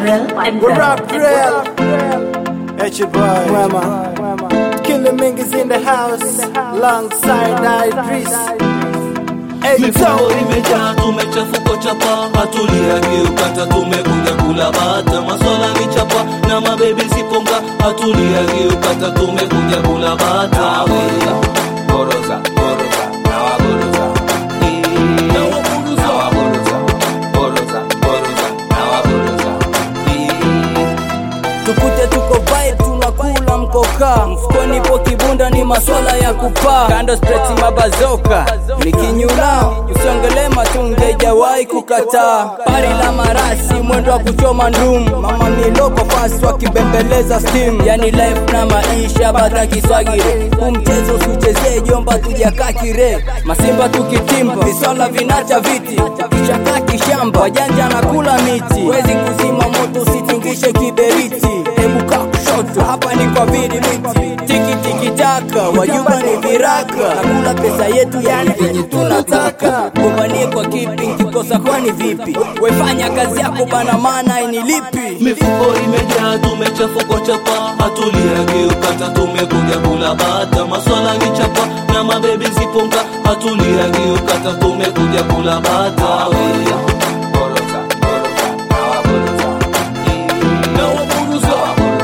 Real and We're up real. It's your boy. Mwema. Killing Mingus in the house. Alongside Idris. Hey, mifuko so. imejaa tumechafuko chapa hatuliagiukata tumekuja kula bata maswala ni chapa na mabebi siponga hatuliagiukata tumekuja kula bata Goroza, goroza, nawagoroza. Eh, nawagoroza. Goroza, goroza, nawagoroza. Eh, tukute tuko vibe tunakula mkoka mfukoni po kibunda ni maswala ya kupaa kando spreti mabazoka nikinyula usiongele matunge jawahi kukataa pari la marasi mwendo wa kuchoma ndum mama miloko fasi wakibembeleza steam yani life na maisha bata kiswagire umchezo usichezee jomba tujakaa kire masimba tukitimba viswala vinacha viti kichaka kishamba wajanja na kula miti wezi kuzima moto usitingishe kiberiti hebu kaa kushoto hapa ni kwa vili miti tiki tiki taka wajuba ni viraka nakula pesa yetu yani venye tunataka gombanie kwa kipi nkikosa kwani vipi wefanya kazi yako bana maana inilipi mifuko imejaa tumechafuko chapa hatuliagiukata tumekuja kula bata maswala ni chapa na mabebi ziponga hatuliagiukata tumekuja kula bata Goroza, goroza, nawagoroza. Eh, nawagoroza.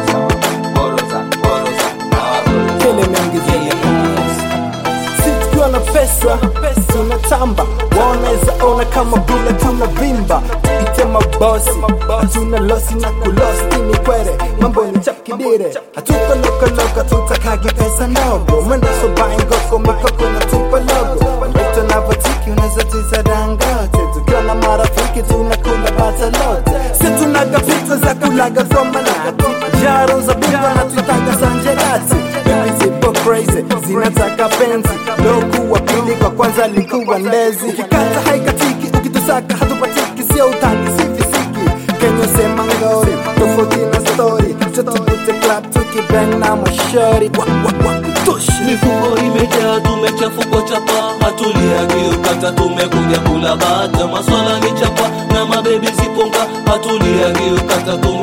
Goroza, goroza, nawagoroza. Killing Mingus in the house. Si tukiwa na pesa, tunatamba. Wanaweza ona kama bula tunavimba. Tuite mabosi, hatuna losi na kulosti ni kwere. Mambo ni chapkidire, hatuko lokoloka, tutakagi pesa ndogo. Mwendo sobai ngoko, mikoko na tupa logo. Wetu navyotiki, unaweza tiza dangote. Tukiwa na marafiki, tunakula bata lote. Si tunaga pizza za kulaga from manati. Jaro za bimba na tutanga sanjerati. Baby zipo crazy, zinataka penzi. Loku wa pili kwa kwanza likuwa ndezi. Ukikata haikatiki, ukitusaka hatupatiki, sio utani, si fisiki. Kenya sema ngori, tofauti na story. Tutubute club tukibang na mashori. Wa wa wa kutushi. mifuko imejaa tumechafuko chapa hatuliagiukata tumekuja kula bata maswala ni chapa na mabebi ziponga hatuliagiukata tume